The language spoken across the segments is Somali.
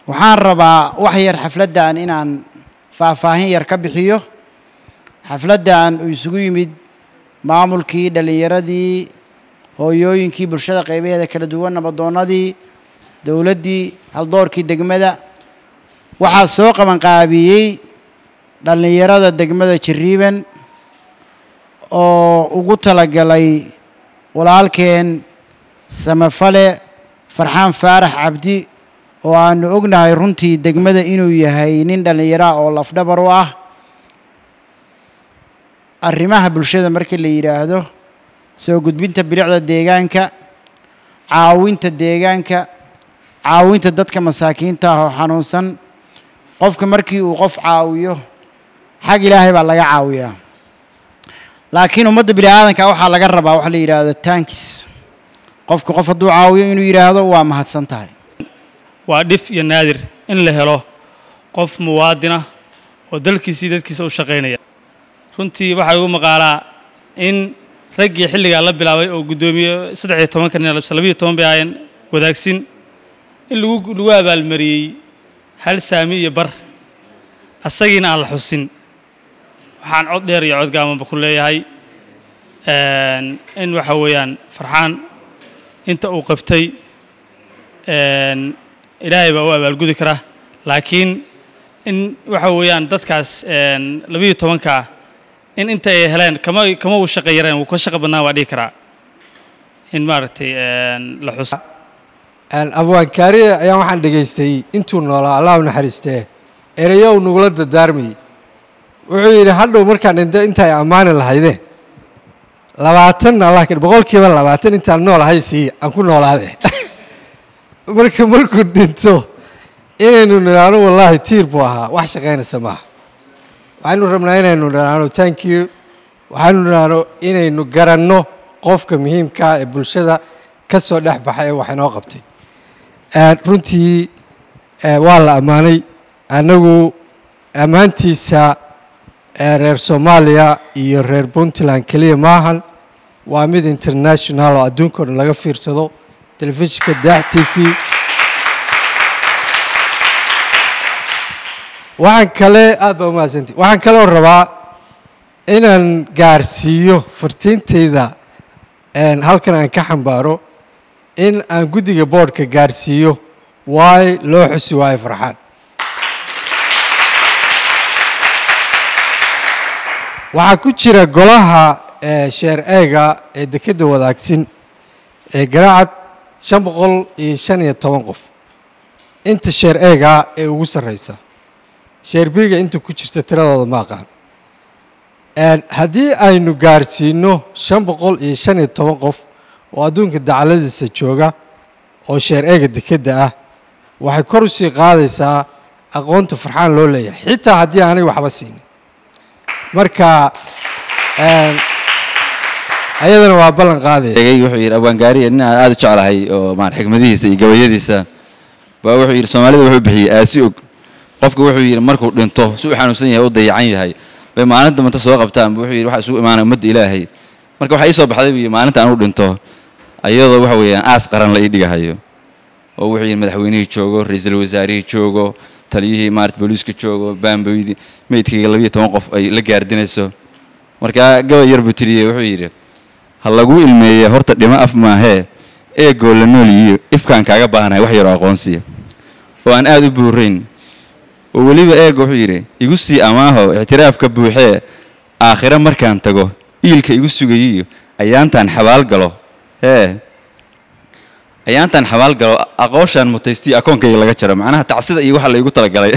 waxaan rabaa wax yar xafladdan inaan faahfaahin yar ka bixiyo xafladdan uu isugu yimid maamulkii dhallinyaradii hooyooyinkii bulshada qaybaheeda kala duwan nabadoonnadii dowladdii haldoorkii degmada waxaa soo qabanqaabiyey dhallinyarada degmada jiriiban oo ugu talagalay walaalkeen samafale farxaan faarax cabdi oo aanu ognahay runtii degmada inuu yahay nin dhallinyaraha oo lafdhabar u ah arrimaha bulshada markii la yidhaahdo soo gudbinta bilicda deegaanka caawinta deegaanka caawinta dadka masaakiinta ah oo xanuunsan qofka markii uu qof caawiyo xag ilaahay baa laga caawiyaa laakiin ummadda bini aadanka waxaa laga rabaa waxa la yidhaahdo tankis qofka qof hadduu caawiyo inuu yidhaahdo waa mahadsan tahay waa dhif iyo naadir in la helo qof muwaadina oo dalkiisii dadkiisa u shaqaynaya runtii waxaa igu maqaalaa in raggii xilligaa la bilaabay oo guddoomiye saddex iyo tobanka nin labiyo toban bay ahaayeen wadaagsin in lagu lagu abaalmariyey hal saami iyo bar asagiina aan la xusin waxaan cod dheer iyo cod gaamanba ku leeyahay in waxa weeyaan farxaan inta uu qabtay ilaahay baa u abaalgudi kara laakiin in waxa weeyaan dadkaas labiyo tobankaa in inta ay heleen kama kama uu shaqo yareen wuu ka shaqo badnaan waa dhihi karaa in maaragtay la xus abwaankaari ayaan waxaan dhegaystay intuu noolaa allah u naxariistee ereyo uu nagula dardaarmayey wuxuu yidhi hadhow markaan dhinta inta ay ammaani lahaydeen labaatan allah ka boqolkiiba labaatan intaan noolahay sii aan ku noolaade marka markuu dhinto inaynu nidhaahno wallaahi tiir buu ahaa wax shaqaynaysa maaha waxaynu rabnaa inaynu nidhaahno thank you waxaynu nidhaahno inaynu garanno qofka muhiimkaa ee bulshada ka soo dhex baxa ee wax inoo qabtay runtii waa la ammaanay annagu ammaantiisa reer soomaaliya iyo reer puntland keliya maahan waa mid international oo adduunka o dhan laga fiirsado telefishinka dax t v waxaan kale aad baa umahadsantii waxaan kaloo rabaa inaan gaarsiiyo fartiintayda halkan aan ka xambaaro in aan guddiga boodhka gaarsiiyo waay loo xusi waayo farxaan waxaa ku jira golaha sheer eega ee dekedda wadaagsin ee garaacad shan boqol iyo shan iyo toban qof inta sheer eega ee ugu sarreysa sheer biiga inta ku jirta tiradooda ma aqaan haddii aynu gaarsiino shan boqol iyo shan iyo toban qof oo adduunka dacaladiisa jooga oo sheer eega dekedda ah waxay kor usii qaadaysaa aqoonta farxaan loo leeyahay xitaa haddii aanay waxba siinin marka ayadana waa ballan qaadaya wuxuu yidhi abwaangaariya nin aan aada u jeclahay oo maan xikmadihiisa iyo gabayadiisa baa wuxuu yidhi soomaalida wuxuu bixiyey aasi og qofka wuxuu yidhi markuu dhinto si u xanuunsan yahay u dayacan yahay bay maalin dambanta soo qabtaan wuxuu yidhi waxa isugu imaanaya ummadda ilaahay marka waxaa ii soo baxday buu yidhi maalinta aan u dhinto ayadoo waxa weeyaan aas qaran la ii dhigahayo oo wuxuu yidhi madaxweynihii joogo ra-iisul wasaarihii joogo taliyihii maarata booliiska joogo baamboydii meydkayga labiyo toban qof ay la gaardinayso markaa gabay yar buu tiriyey wuxuu yidhi ha lagu ilmeeye horta dhimo af maahee eegoo la nool yiyo ifkaan kaaga baahanahay wax yaroo aqoonsiya oo aan aada u buurayn oo weliba eega wuxuu yidhi igu sii amaaho ictiraafka buuxee aakhiro markaan tago iilka igu sugayiyo ayaantaan xabaal galo hee ayaantaan xabaal galo aqooshaan mutaystii akoonkayga laga jaro macnaha tacsida iyo waxa la igu talagalay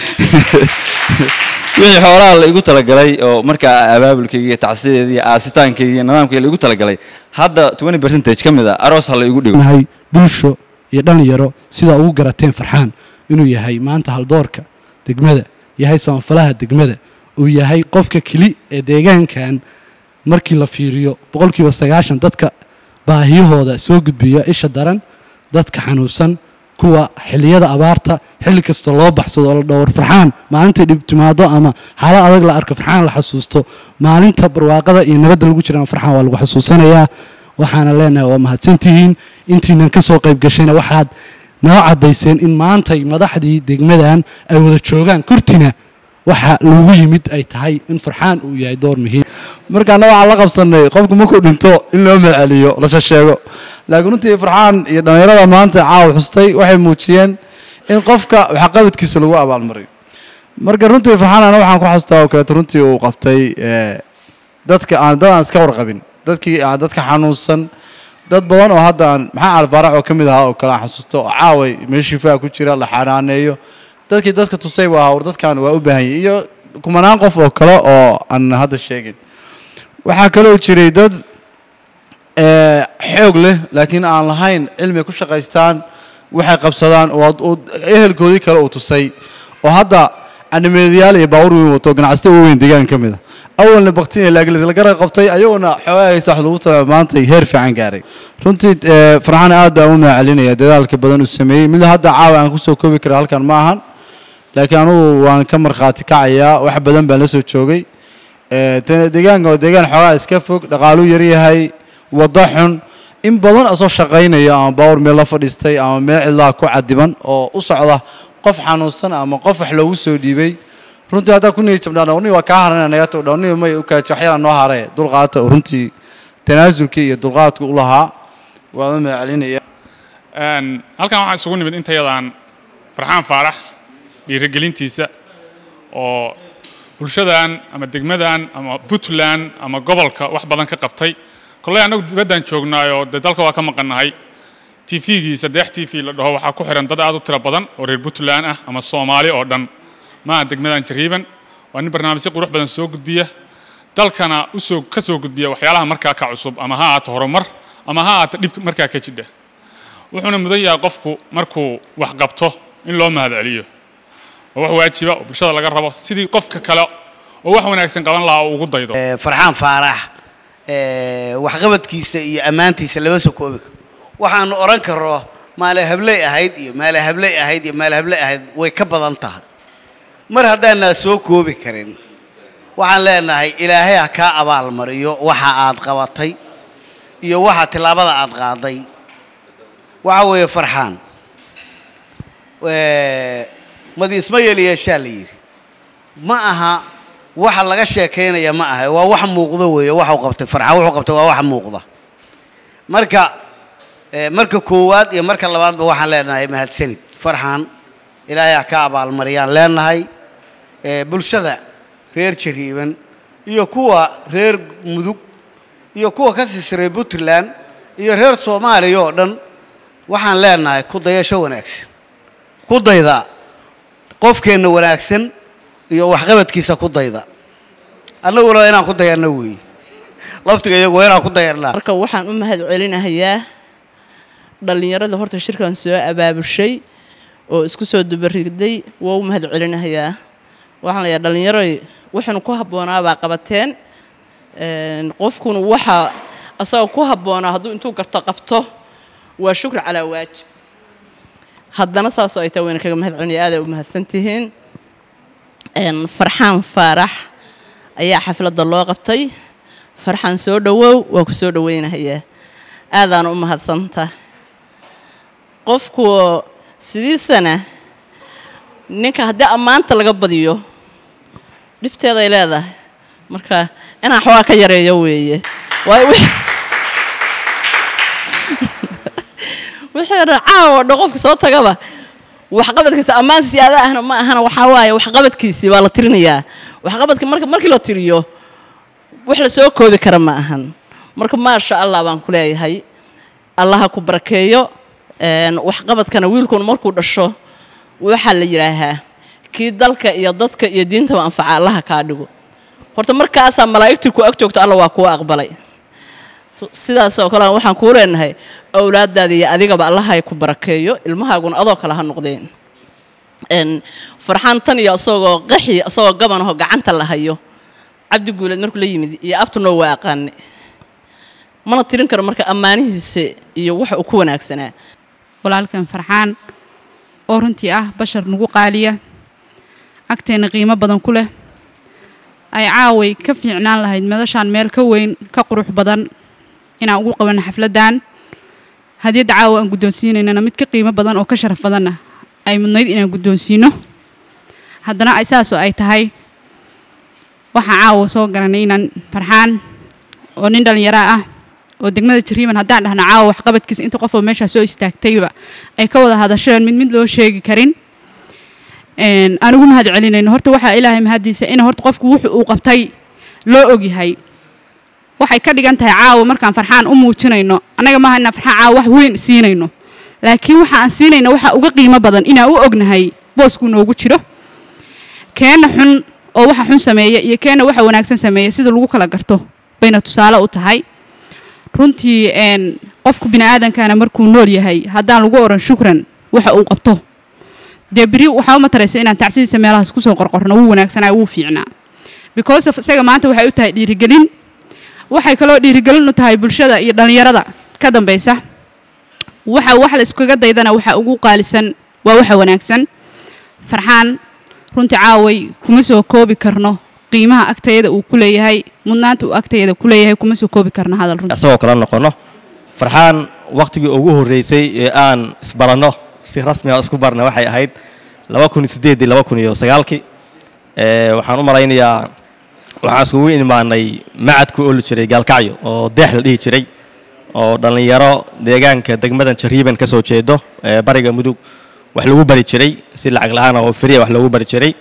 wixii xoolaha la igu talagalay oo markaa abaabulkayga iyo tacsideeda iyo aasitaankayga iyo nidaamkayga la igu talagalay hadda twenty percentage ka mid a aroos ha la igu dhigo nahay bulsho iyo dhallinyaro sidaa ugu garateen farxaan inuu yahay maanta haldoorka degmada yahay samafalaha degmada uu yahay qofka keli ee deegaankan markii la fiiriyo boqolkiiba sagaashan dadka baahiyahooda soo gudbiya isha daran dadka xanuunsan kuwa xilliyada abaarta xilli kasta loo baxsado oo la dhowr farxaan maalintay dhib timaado ama xaalad adag la arko farxaan la xasuusto maalinta barwaaqada iyo nabadda lagu jiraan farxaan waa lagu xasuusanayaa waxaana leenahay waa mahadsantihiin intiinan ka soo qayb gashayna waxaad noo caddayseen in maantay madaxdii degmadan ay wada joogaan kortina waxa loogu yimid ay tahay in farxaan uu yahay door muhiim markaana waxaan la qabsanay qofku markuu dhinto in loo maceliyo lasha sheego laakiin runtii farxaan iyo dhallinyarada maanta caawa xustay waxay muujiyeen in qofka waxqabadkiisa lagu abaalmariyo marka runtii farxaan ana waxaan ku xastaa oo kaleeto runtii uu qabtay eh, dadka aan dad aan iska warqabin dadkii aan dadka xanuunsan dad badan oo hadda aan maxaa alfaarax oo ka mid ahaa oo kale aan xasuusto oo caaway meeshii faa ku jira la xanaaneeyo dadkii dadka tusay waa hawr dadkan waa u baahan yihin iyo kumanaan qof oo kale oo aan hadda sheegin waxaa kaloo jiray dad eh, xoog leh laakiin aan lahayn cilmi ku shaqaystaan waxay qabsadaan oo oo ehelkoodii kale uu tusay oo hadda animeediyaal iyo baawur weyn wato ganacsata weyn deegaan ka mid a awalna baktin laakiin la garab qabtay ayagoona xoogaysa wax lagu tala maantay heer fiican gaaray runtii eh, farxaan aad baan u mahadcelinaya dadaalka badan uu sameeyey mid hadda caawa aan kusoo koobi kara halkan ma ahan laakiin anugu waan ka markhaati kacayaa wax badan baan la soo joogay Eh, de- deegaanka waa deegaan xoogaa iska fog dhaqaaluu yaryahay waddo xun in badan asoo shaqaynaya ama baawur meel la fadhiistay ama meel cidlaa ku cadiban oo u socda qof xanuunsan ama qof wax loogu soo dhiibay runtii haddaa ku niyad jabnaan dhawni waa kaa haranaya naga tog dhawni may u kaaji waxyaala noo hare dulqaata oo runtii tanaasulkii iyo dulqaadku u lahaa waan u mahadcelinaya Een, halkan waxaa isugu nimid intayadaan farxaan faarax dhiirigelintiisa oo bulshadan ama degmadan ama puntland ama gobolka wax badan ka qabtay kolley annagu dibaddan joognaayoo dee dalka waa ka maqannahay tv-giisa deex t v la dhaho waxaa ku xiran dad aad u tiro badan oo reer puntland ah ama soomaali oo dhan maaha degmadan jariiban waa nin barnaamijyo qurux badan soo gudbiya dalkana usoo ka soo gudbiya waxyaalaha markaa ka cusub ama ha ahaato horumar ama ha ahaato dhib markaa ka jidha wuxuuna mudan yahay qofku markuu wax qabto in loo mahadceliyo oo wax waajiba oo bulshada laga rabo sidii qofka kale oo wax wanaagsan qaban lahaa uu ugu daydo Eh, farxaan faarax eh, waxqabadkiisa iyo ammaantiisa lama soo koobi karo waxaanu odhan karo maale habley ahayd iyo maale habley ahayd iyo maale habley ahayd way ka badan tahay mar haddaanaa soo koobi karin waxaan leenahay ilaahay ha kaa abaalmariyo waxa aad qabatay iyo waxa tillaabada aad qaaday waxa weeye farxaan Eh, madi isma yeeliyeeshaa la yidhi ma aha waxa laga sheekaynaya ma aha waa wax muuqdo weeye waxa uu qabtay farxaan wuxuu qabtay waa wax muuqda marka eh, marka koowaad iyo marka labaadba waxaan leenahay mahadsanid farxaan ilaahay ha ka abaalmariyaan leenahay Eh, bulshada reer jariiban iyo kuwa reer mudug iyo kuwa ka sisiray puntland iyo reer soomaaliya oo dhan waxaan leenahay ku dayasho wanaagsan ku dayda qofkeenna wanaagsan iyo waxqabadkiisa ku dayda annaguna waa inaan ku dayanno weeye laftiga iyagu waa inaan ku dayannaa marka waxaan u mahad celinahayaa dhallinyarada horta shirkan soo abaabushay oo isku soo dubarigday waa u mahad celinahayaa waxaan leeyahay dhallinyaroy waxaynu ku habboonaa baa qabateen Een, qofkuna waxa asagoo ku habboonaa hadduu intuu garto qabto waa shukri calaa waajib haddana saasoo ay tahay wayna kaga mahad celinaya aaday u mahadsan tihiin Een, farxaan faarax ayaa xafladda loo qabtay farxaan soo dhowow waa ku soo dhoweynahayaa aadaan u mahadsanta qofku sidiisana ninka haddii ammaanta laga badiyo dhibteeday leedahay marka inaan xoogaa ka yareeyo weeye waayo wix- wixii dhan caawa dhan qofka soo tagaba waxqabadkiisa ammaan siyaada ahna ma ahana waxaa waaye waxqabadkiisii baa la tirinayaa waxqabadka marka markii la tiriyo wax la soo koobi kara ma ahan marka maasha allah baan ku leeyahay allaha ku barakeeyo Een, waxqabadkana wiilkuna markuu dhasho waxaa la yidhaahaa kii dalka iyo dadka iyo diintaba anfaca allaha kaa dhigo horta markaasaa malaa'igtii ku ag joogto alla waa kuwa aqbalay sidaas oo kale waxaan kuu leenahay awlaadaada iyo adigaba allahay ku barakeeyo ilmahaaguna adoo kale ha noqdeen Een, farxaan tan iyo isagoo qaxi isagoo gabanaho gacanta la hayo cabdi guuleed markuu la yimid iyo abtunoo waa aqaane mana tirin karo marka ammaanihiisa iyo waxa uu ku wanaagsanaa walaalkan farxaan oo runtii ah bashar nagu qaaliya agteena qiimo badan ku leh ay caaway ka fiicnaan lahayd madashaan meel ka weyn ka qurux badan inaan ugu qabanno xafladdan hadiyadda caawa aan guddoonsiinaynana mid ka qiimo badan oo ka sharaf badanna ay mudnayd inaan guddoonsiino haddana ay saasoo ay tahay waxaan caawa soo garanay inaan farxaan oo nin dhallinyaro ah oo degmada jariiban haddaan dhahno caawa waxqabadkiisa inta qofoo meeshaa soo istaagtayba ay ka wada hadasheen mid mid loo sheegi karin een, aan ugu mahad celinayno horta waxaa ilaahay mahadiisa in horta qofku wuxuu uu qabtay loo ogyahay waxay ka dhigan tahay caawa markaan farxaan u muujinayno annaga maaha inaan farxaan caawa wax weyn siinayno laakiin waxa aan siinayno waxa uga qiimo badan inaan u ognahay booskuu noogu jiro keenna xun oo waxa xun sameeya iyo keenna waxa wanaagsan sameeya sida lagu kala garto bayna tusaale u tahay runtii een, qofku bini'aadankana markuu nool yahay haddaan lagu oran shukran waxa uu qabto dee beri waxaa u mataraysa inaan tacsidiisa meelahaas kusoo qorqorno wuu wanaagsanaa wuu fiicnaa because of isaga maanta waxay u tahay dhiirigelin waxay kaloo dhiirigelin u tahay bulshada iyo dhallinyarada ka dambaysa waxa wax la iskaga daydana waxa ugu qaalisan waa waxa wanaagsan farxaan runtii caaway kuma soo koobi karno qiimaha agtayada uu ku leeyahay mudnaanta uu agtayada ku leeyahay kuma soo koobi karno hadal runtii asagoo kala noqono farxaan waqtigii ugu horreysay ee aan isbaranno si rasmi ah isku barna waxay ahayd laba kun iyo siddeedii laba kun iyo sagaalkii ee waxaan u malaynayaa waxaan iskugu imaanay macadku oo la jiray gaalkacyo oo deex la dhihi jiray oo dhallinyaro deegaanka degmadan jariiban ka soo jeedo ee bariga mudug wax lagu bari jiray si lacag la-aan oo firiya wax loogu bari jiray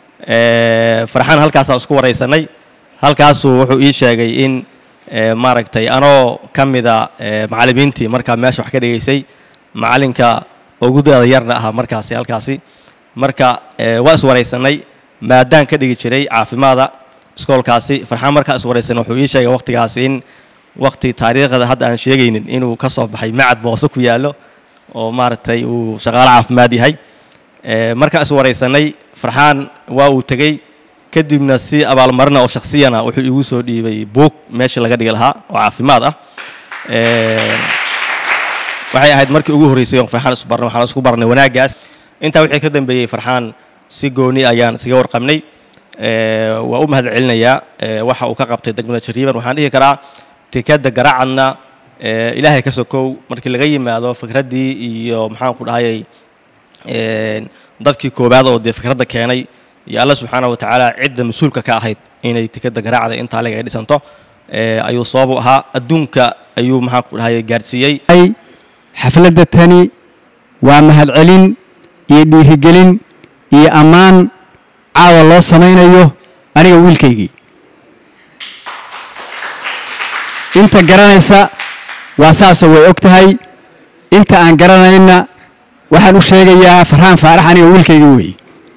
ee farxaan halkaasaan isku waraysanay halkaasuu wuxuu ii sheegay in ee maaragtay anoo ka mida ee macallimiintii markaa meesha wax ka dhigaysay macallinka ugu dada yarna ahaa markaasi halkaasi marka ee waa iswaraysanay maadaan ka dhigi jiray caafimaada iskoolkaasi farxaan markaa iswaraysanay wuxuu ii sheegay waqtigaasi in waqti taariikhda hadda aan sheegaynin inuu ka soo baxay macad boose ku yaallo oo maaragtay uu shaqaalo caafimaad yahay ee markaa iswaraysanay farxaan waa uu tegey kadibna si abaalmarina oo shakhsiyana wuxuu igu soo dhiibay buug meeshii laga dhigi lahaa oo caafimaad ah Ee, waxay ahayd markii ugu horreysay oon farxaan isu barnay waxaan isku barnay wanaaggaas intaa wixii ka dambeeyey farxaan si gooni ayaan isaga warqabnay Ee, waa u mahad celinayaa ee, waxa uu ka qabtay degmada jariiban waxaan dhihi karaa tikada garaacadna ee, ilaahay ka sokow markii laga yimaado fikraddii iyo maxaan ku dhahayay een, dadkii koowaad oo dee fikradda keenay iyo alla subxaana wa tacaala cidda mas-uulka ka ahayd inay tikada garaacda intaa leg ay dhisanto ee, ayuu sabab u ahaa adduunka ayuu maxaan ku dhahayay gaarsiiyey xafladda tani waa mahadcelin iyo dhiirigelin iyo ammaan caawa loo samaynayo aniga wiilkaygii inta garanaysa waa saasoo way og tahay inta aan garanayna waxaan u sheegayaa farxaan faarax aniga wiilkaygii weeye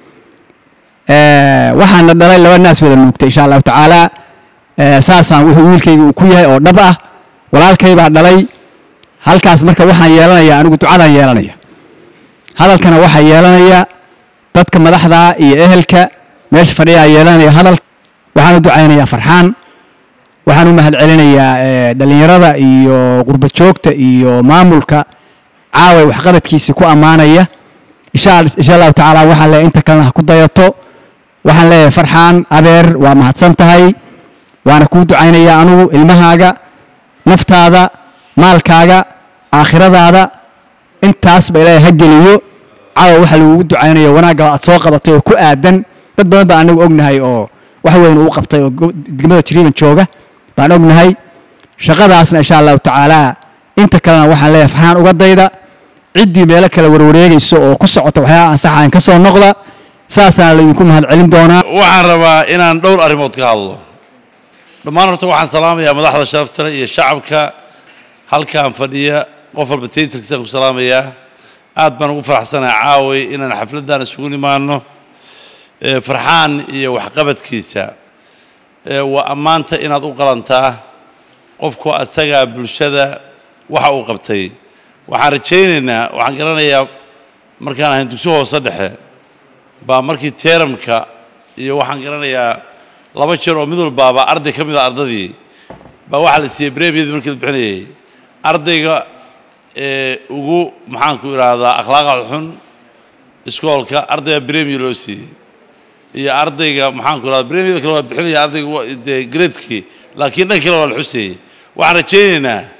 Eh, waxaana dhalay laba naas wada nuugtay insha allahu tacaala Eh, saasaan wuxuu wiilkayga uu ku yahay oo dhab ah walaalkay baa dhalay halkaas marka waxaan yeelanaya anigu ducadaan yeelanaya hadalkana waxaa yeelanaya dadka madaxda iyo ehelka meesha fadhiyaa yeelanaya hadal waxaan u ducaynayaa farxaan waxaan u mahad celinayaa eh, dhallinyarada iyo qurba joogta iyo maamulka caaway waxqabadkiisa ku ammaanaya insha al- insha allahu tacaala waxaan leeyahay inta kalena ha ku dayato waxaan leeyahay farxaan adeer waa mahadsan tahay waana kuu ducaynayaa anugu ilmahaaga naftaada maalkaaga aakhiradaada intaasba ilaahay ha geliyo caawa waxa lagugu ducaynaya wanaagga aad soo qabatay oo ku aadan dad badan baan anagu ognahay oo wax weyn uu qabtay oo go- degmada jiriiban jooga baan ognahay shaqadaasna insha allahu tacaala inta kalena waxaan leeyahay farxaan uga dayda ciddii meelo kale warwareegayso oo ku socota waxyaaba aan sax ahayn ka soo noqda saasaana laydinku mahad celin doonaa waxaan rabaa inaan dhowr arrimood ka hadlo dhammaan horta waxaan salaamayaa madaxda sharaftale iyo shacabka halkaan fadhiya qof walba taytarkiisaan ku salaamayaa aad baan ugu faraxsanahay caaway inaan xafladdan isugu nimaano ee farxaan iyo waxqabadkiisa ee waa ammaanta inaad u qalantaa qofku asagaa bulshada waxa uu qabtay waxaan rajaynaynaa waxaan garanayaa markaan ahayn dugsi hoose dhexe baa markii teeramka iyo waxaan garanayaa laba jeer oo mid walbaaba arday ka mid a ardadii baa waxaa la siiyey bremiyadii markii la bixinayay ardayga ee ugu maxaanku idhaahdaa akhlaaqda xun iskoolka ardayga bremiya loo siiyey iyo ardayga maxaanku idhahdaa bremiyada kale waa bixinaya ardayga wa- dee gradekii laakiin dhan kale waa la xuseeyey waxaan rajaynaynaa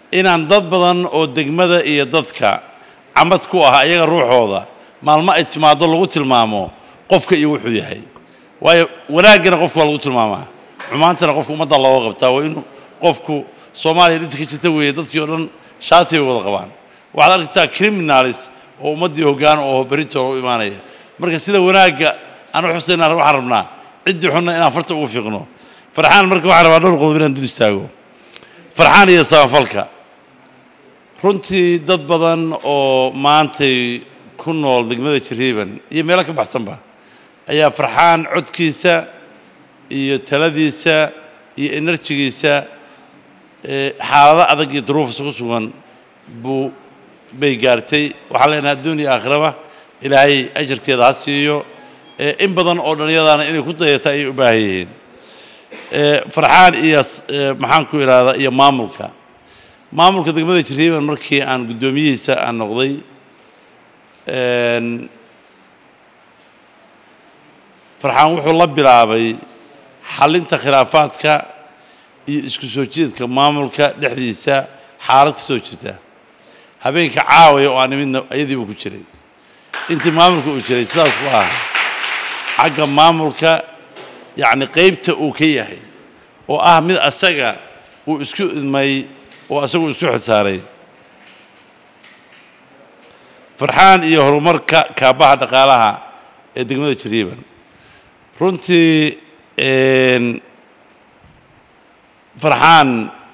inaan dad badan oo degmada iyo dadka camad ku ah iyaga ruuxooda maalmo ay timaado lagu tilmaamo qofka iyo wuxuu yahay waayo wanaaggana qofka waa lagu tilmaamaa xumaantana qofka ummadda looga qabtaa waa inuu qofku soomaaliya dhinta ka jirta weeye dadkii oo dhan shaati bay wada qabaan waxaad arkaysaa criminalis oo ummaddii hoggaan oo berintooda u imaanaya marka sida wanaagga aan u xusaynaa waxaan rabnaa ciddii xunna inaan farta ugu fiiqno farxaan marka waxaan rabaa dhowr qodob inaan dul istaago farxaan iyo samafalka runtii dad badan oo maantay ku nool degmada jiriiban iyo meelo ka baxsanba ayaa farxaan codkiisa iyo taladiisa iyo enerjigiisa ee xaalado adag iyo duruufis ku sugan buu bay gaartay waxaan leenahay adduun iyo aakhiraba ilaahay ajarkeeda ha siiyo ee in badan oo dhallinyadaana inay ku dayata ayay u baahan yihiin ee farxaan iyo s- ee maxaan ku idhaahdaa iyo maamulka maamulka degmada jiriiban markii aan guddoomiyihiisa aan noqday een, farxaan wuxuu la bilaabay xalinta khilaafaadka iyo isku soo jeedka maamulka dhexdiisa xaalad ka soo jirta habeenka caawaya oo aan imidna iyadii buu ku jiray intii maamulka uu jiray sidaas ku ah xagga maamulka yacni qaybta uu ka yahay oo ah mid asaga uu isku idmay oo asagu isku xilsaaray farxaan iyo horumarka kaabaha dhaqaalaha ee degmada jariiban runtii een, farxaan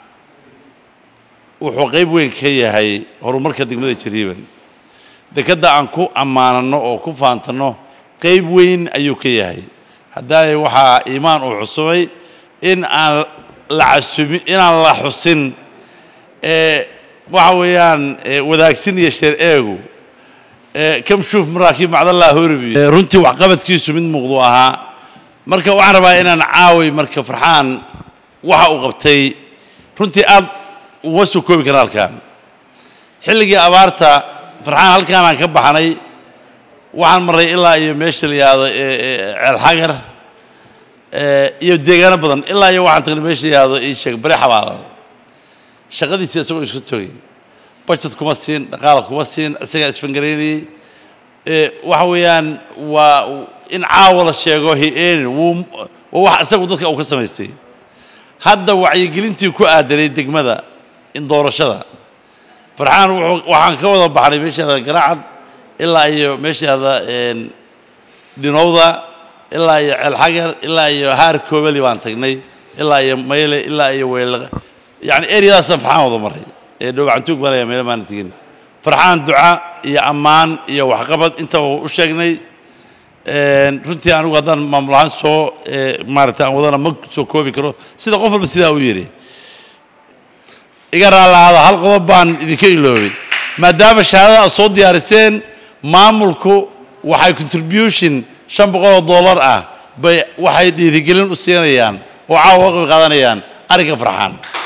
wuxuu qayb weyn ka yahay horumarka degmada jariiban dekedda aan ku ammaanano oo ku faantanno qayb weyn ayuu ka yahay haddaay waxaa iimaan uu xusumay in aan la casumi inaan la xusin ee waxa weeyaan ee, wadaagsin iyo sheer eegu ee, kam shuuf maraakiib macdallah horibi Ee, runtii waxqabadkiisu mid muuqdu ahaa marka waxaan rabaa inaan caaway marka farxaan waxa uu qabtay runtii aad uma soo koobi kara halkan xilligii abaarta farxaan halkaanaan ka baxnay waxaan marray ilaa iyo meesha la yihahdo ee, ee, ceelxagar ee, iyo deegaano badan ilaa iyo waxaan tagnay meesha la yihahdo ii sheeg bari xabaalan shaqadiisii isagoo iska togay budget kuma siin dhaqaala kuma siin isagaa isfangaraynayey ee, waxa weeyaan waa in caawa la sheego hi-eenin wuu waa wax isagu dadka uu ka samaystay hadda wacyigelintii ku aadanay degmada in doorashada farxaan wuxuu- waxaan ka wada baxnay meeshaada garaacad ilaa iyo meeshaada een, dhinowda ilaa iyo ceelxagar ilaa iyo haar koobali baan tagnay ilaa iyo mayle ilaa iyo weelaqa yacni eryadaasaan farxaan wada maray ee dhowcantuug baa leeyahay meelo maana tegin farxaan duca iyo ammaan iyo waxqabad intaba u sheegnay Een, runtii anigu haddaan maamul ahaan soo ee, maaragtay aan wadana ma soo koobi karo sida qof walba sidaa u yidhi iga raalaada hal qodob baan idinka iloobay maadaama shahaadada aad soo diyaariseen maamulku waxay contribution shan boqol oo dollar ah bay waxay dhiirigelin u siinayaan oo caawa uga qayb qaadanayaan arrinka farxaan